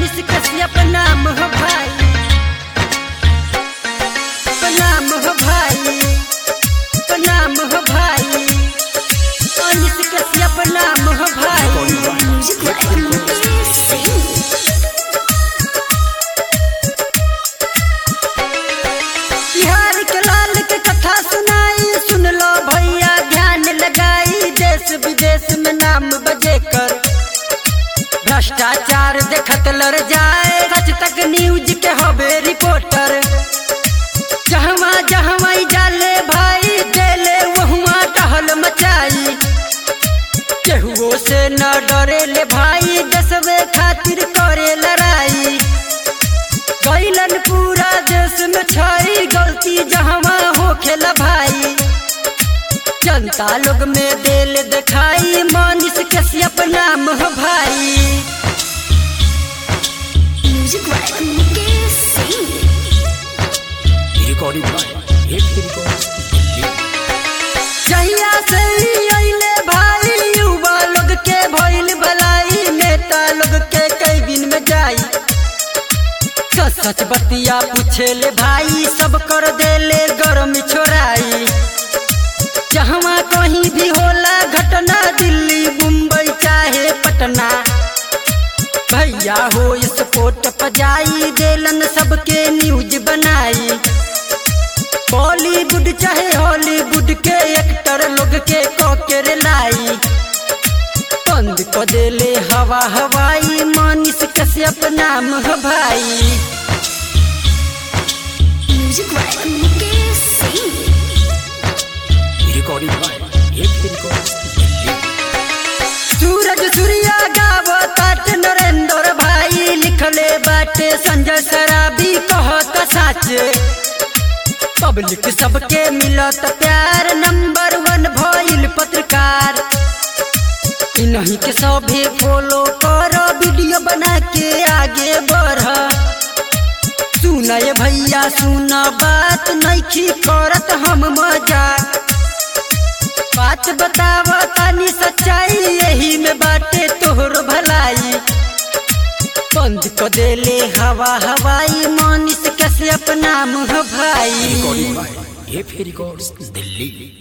मनीष कश्यप नाम हो भाई प्रणाम हो भाई प्रणाम हो भाई मनीष कश्यप नाम हो भाई बिहार के लाल के कथा सुनाई सुन लो भैया ध्यान लगाई देश विदेश में नाम बजे कर भ्रष्टाचार देखत लड़ जाए सच तक न्यूज के हबे रिपोर्टर जहवा जहवा जाले भाई देले वहुआ टहल मचाई केहुओ से न डरे ले भाई दसवे खातिर करे लड़ाई गैलन पूरा देश में छई गलती जहवा हो खेल भाई जनता लोग में दिल दिखाई मनीष कश्यप नाम हो भाई recording by Hit Records, Delhi. जहिया से ही अइले भाई युवा लोग के भइल भलाई नेता लोग के कई दिन में जाई सच सच बतिया पूछे ले भाई सब कर देले गरम छोड़ाई जहवा कहीं भी होला घटना दिल्ली मुंबई चाहे पटना भैया हो स्पोर्ट पजाई देलन सबके न्यूज बनाई बॉलीवुड चाहे हॉलीवुड के एक्टर लोग के कॉकेर लाई बंद को देले हवा हवाई मनीष कश्यप नाम हो भाई Recording by Hit Records, Delhi. सूरज सूर्या गावो तात नरेंद्र भाई लिखले बाटे संजय सराबी कहत साचे पब्लिक सबके मिलत प्यार नंबर वन भइल पत्रकार इन्हीं के सभी फॉलो करो वीडियो बना के आगे बढ़ सुनय भैया सुन बात नइखी करत हम मजाक बात बताव तानी सच्चाई यही में बाटे तोहर भलाई बंद को देले हवा हवाई मनीष कश्यप नाम हो भाई Recording by Hit Records, Delhi.